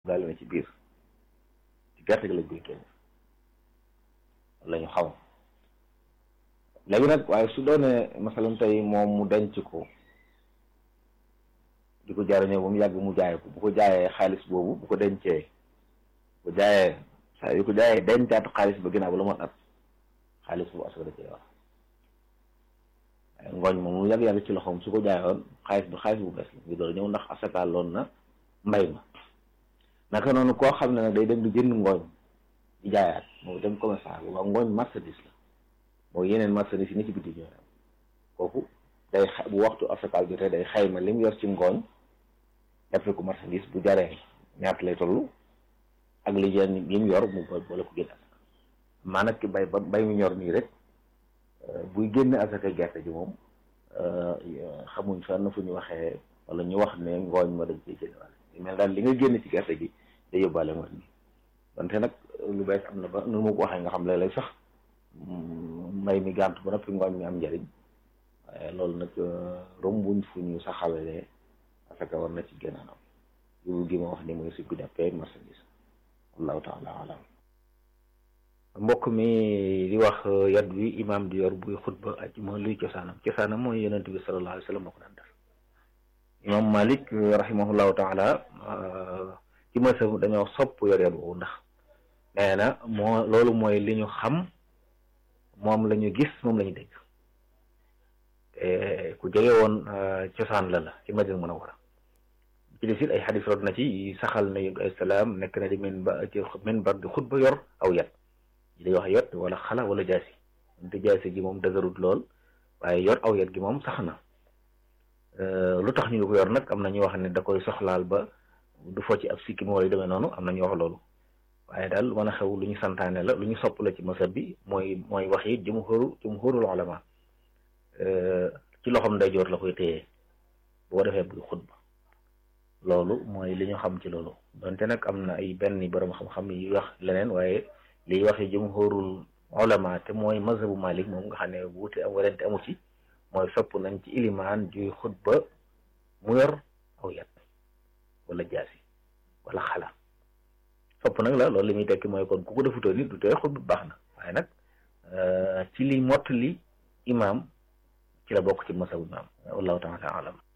gaale na ci biir ci gerte gi lañ koy génne la ñu xam léegi nag waaye su doonee masalan tey moom mu denc ko di ko jariñoo ba mu yàgg mu jaay ko bu ko jaayee xaalis boobu bu ko dencee bu jaayee saa yu ko jaayee dencaat xaalis ba ginnaaw ba la moon at xaalis boobu asaka da cee wax ngooñ moom mu yàgg yàgg ci loxoom su ko jaayoon xaalis bi xaalis bu bees la ngi door ñëw ndax asaka loon na mbay ma naka noonu koo xam ne nag day dem di jënd ngooñ di jaayaat moo dem commerçant bu waa ngooñ marchandise la moo yeneen marchandise yi ni ci biti ñooy am kooku day bu waxtu asaka jotee day xayma li mu yor ci ngooñ def ko marchandise bu jaree ñaata lay toll ak li jeen yi mu yor mu boole ko génn asaka maa nag ki bay ba bay mu ñor nii rek buy génn asaka gerte ji moom xamuñ fenn fu ñu waxee wala ñu wax ne ngooñ ma dañ ciy génn wàll mel daal li nga génn ci gerte gi day yóbbaale ngooñ mi wante nag lu bees am na ba nu ma ko waxee nga xam léeg-léeg sax mbay mi gànt ba noppi ngooñ mi am njariñ waaye loolu nag rombuñ fu ñu saxawalee asaka war na ci génn anam loolu gi ma wax ni mooy suñ ko jàppee marchandise wallahu taala alam mbokk mi di wax yat wi imaam di yor buy xutba aj mooy luy cosaanam cosaanam mooy yonent bi sallallahu alayhi wa sallam moo ko daan def imaam malik rahimahullahu taala ci mësam dañoo sopp yor yat woowu ndax nee na moo loolu mooy li ñu xam moom la ñu gis moom la ñu dégg te ku jege woon cosaan la la ci Madina Munawwara ci des it ay xadis rod na ci saxal na yu ay salaam nekk na di min ba ci minbar di xutba yor aw yat day wax yot wala xala wala jaasi te jaasi gi moom dëgërut lool waaye yor aw yat gi moom sax na lu tax ñu ko yor nag am na ñu wax ne da koy soxlaal ba du fo ci ab sikki moo lay demee noonu am na ñu wax loolu waaye daal lu mën a xew lu ñu santaane la lu ñu sopp la ci masab bi mooy mooy wax yi jumhuru jumhurul ulama ci loxoom ndeyjoor la koy téye boo defee buy xutba loolu mooy li ñu xam ci loolu donte nag am na ay benn borom xam-xam yi wax leneen waaye liy waxe jumhurul ulama te mooy mazhabu malik moom nga xam ne wuute am werante amu ci mooy sopp nañ ci ilimaan juy xutba mu yor aw yat wala jaasi wala xala sopp nag la loolu li muy tekki mooy kon ku ko defutoo nit du tee xutba baax na waaye nag ci li mott li imaam ci la bokk ci masabu imaam wallahu taala alam